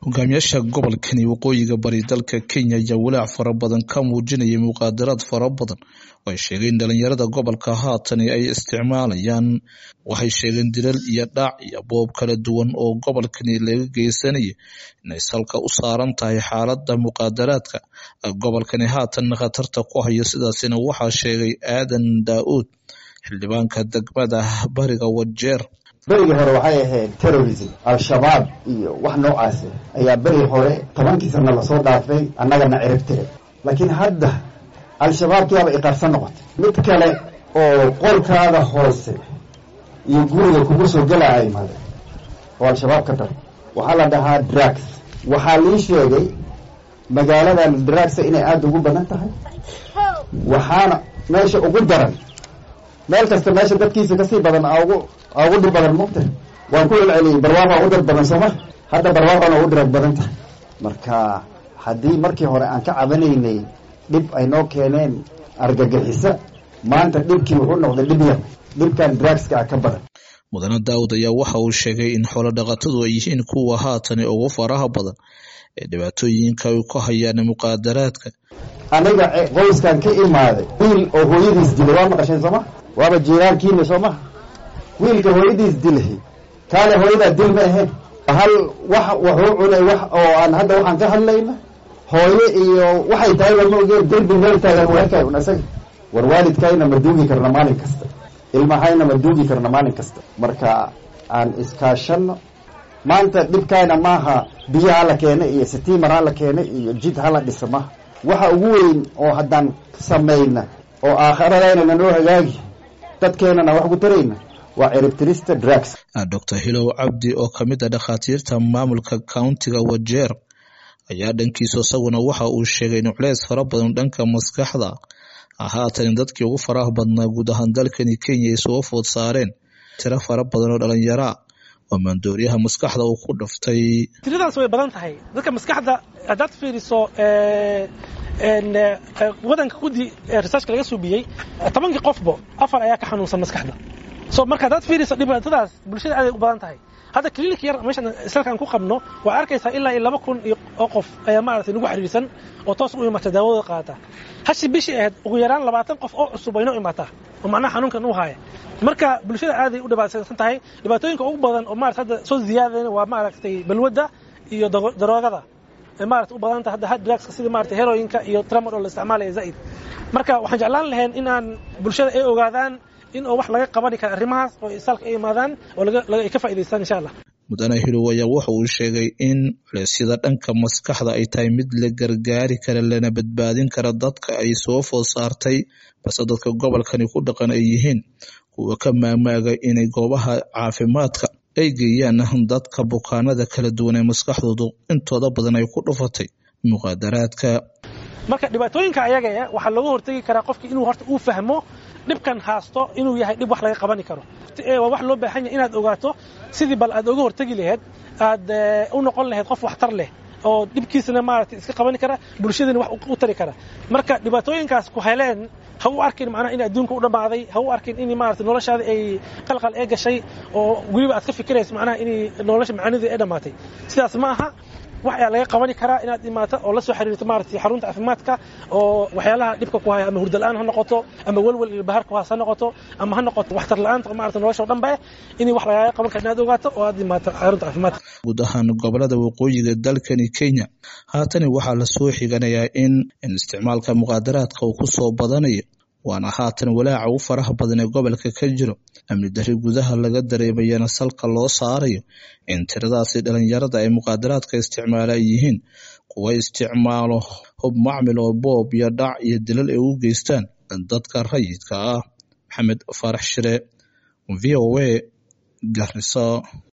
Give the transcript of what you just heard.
hogaamiyaasha gobolkani waqooyiga bari dalka kenya ayaa walaac fara badan ka muujinaya muqaadaraad fara badan oo ay sheegeen dhalinyarada gobolka haatani ay isticmaalayaan waxay sheegeen dilal iyo dhaac iyo boob kala duwan oo gobolkani laga geysanaya inay salka u saaran tahay xaalada muqaadaraadka gobolkani haatan khatarta ku hayo sidaasina waxaa sheegay aadan daa-uud xildhibaanka degmada bariga wajeer berigii hore waxay ahayd terrorism al-shabaab iyo wax noocaasi ayaa berigi hore tobankii sana lasoo dhaafay annagana ciribtire laakiin hadda al-shabaabkiaba iqaarsan noqotay mid kale oo qolkaada hoose iyo guriga kugu soo gelaya imaade oo al-shabaab ka dar waxaa la dhahaa drugs waxaa lii sheegay magaaladan drugsa inay aada ugu badan tahay waxaana meesha ugu daran meel kasta meesha dadkiisa kasii badan ugu ugu dhib badan mugta waan ku celceliyey barwaaqaa u dhib badan sooma hadda barwaaqana u dhirag badan tahay marka haddii markii hore aan ka cabanaynay dhib ay noo keeneen argagixisa maanta dhibkii wuxuu noqday dhib yar dhibkan drugska ah ka badan mudane daawud ayaa waxa uu sheegay in xoolo dhaqatadu ay yihiin kuwa haatani ugu faraha badan ee dhibaatooyinka ay ku hayaan muqaadaraadka aniga qoyskan ka imaaday wiil oo hooyadiis dilay waa maqasheen sooma waaba jiiraankiina soo maha wiilka hooyadiis dilay kaale hooyadaa dil ma ahayn hal wax wuxuu cunay wax oo aan hadda waxaan ka hadlayna hooye iyo waxay tahay wama ogeen derbi meel taagan weerkay un isaga war waalidkayna ma duugi karna maalin kasta ilmahayna ma duugi karna maalin kasta marka aan iskaashano maanta dhibkayna maaha biyo hala keena iyo sitiimar hala keena iyo jid hala dhisa maha waxa ugu weyn oo haddaan samayna oo aakharadayna nanoo hagaagi dadkeenana wax ku tarayna waa ciribtirista drugs doctor hilow cabdi oo kamid a dhakhaatiirta maamulka countiga wajeer ayaa dhankiisa isaguna waxa uu sheegay in culeys fara badan dhanka maskaxda haatan dadkii ugu faraha badnaa guud ahaan dalkani kenya ay soo food saareen tiro fara badan oo dhalinyaraa oo maandooriyaha maskaxda uu ku dhaftay tiradaas way badan tahay dadka maskaxda haddaad fiiriso wadanka guddi researchka laga suubiyey tobankii qofbo afar ayaa ka xanuunsan maskaxda so marka haddaad fiiriso dhibaatadaas bulshada aaday u badan tahay hadda clinic yar meeshan isalkaan ku qabno waa arkaysaa ilaa iyo laba kun oo qof ayaa maaragtay nagu xiriirsan oo toos u imaata daawadooda qaata hashi bishii ahayd ugu yaraan labaatan qof oo cusub waynoo imaataa oo macnaha xanuunkan u haaya marka bulshada aaday u dhibaataysan tahay dhibaatooyinka ugu badan oo maarata hadda soo ziyaadayn waa maaragtay balwadda iyo daroogada maarata u badan tahay hadda drugska sida maarata heroyinka iyo tramadol la isticmaalaya zaa'id marka waxaan jeclaan lahayn in aan bulshada ay ogaadaan in oo wax laga qabani kara arrimahaas oo isaalka ay imaadaan oo ay ka faa'idaystaan insha allah mudane hilow ayaa waxa uu sheegay in culeesyada dhanka maskaxda ay tahay mid la gargaari kara lana badbaadin kara dadka ay soo food saartay balse dadka gobolkani ku dhaqan ay yihiin kuwa ka maamaaga inay goobaha caafimaadka ay geeyaan dadka bukaanada kala duwan ee maskaxdoodu intooda badan ay ku dhufatay muqaadaraadka marka dhibaatooyinka ayaga waxaa looga hortegi karaa qofki inuu horta uu fahmo dhibkan haasto inuu yahay dhib wax laga qabani karo waa wax loo baahan yahay inaad ogaato sidii bal aad oga hortegi laheyd aad u noqon lahayd qof waxtar leh oo dhibkiisana maaragtay iska qabani kara bulshadana wax u tari kara marka dhibaatooyinkaas ku heleen ha u arkin macnaha in adduunka u dhammaaday ha u arkin in maaragtay noloshaada ay qalqal ee gashay oo weliba aad ka fikirayso macnaha in nolosha macaanideeda ay dhammaatay sidaas ma aha wax ayaa laga qabani karaa inaad imaato oo la soo xiriirto maaragtay xarunta caafimaadka oo waxyaalaha dhibka ku haya ama hurda la-aan ha noqoto ama welwel iyo bahar ku haas ha noqoto ama ha noqoto waxtar la-aanta maarata nolosha o dhan ba in wax lagaaga qaban kara inaad ogaato oo aad imaato xarunta caafimaadka guud ahaan gobolada waqooyiga dalkani kenya haatani waxaa lasoo xiganayaa in isticmaalka muqaadaraadka uu ku soo badanayo waana haatan walaaca u faraha badan ee gobolka ka jiro amni dari gudaha laga dareemayana salka loo saarayo in tiradaasi dhalinyarada ay muqaadaraadka isticmaala ay yihiin kuwa isticmaalo hub macmil oo boob iyo dhac iyo dilal ay u geystaan dadka rayidka ah maxamed faarax shire v o a garisa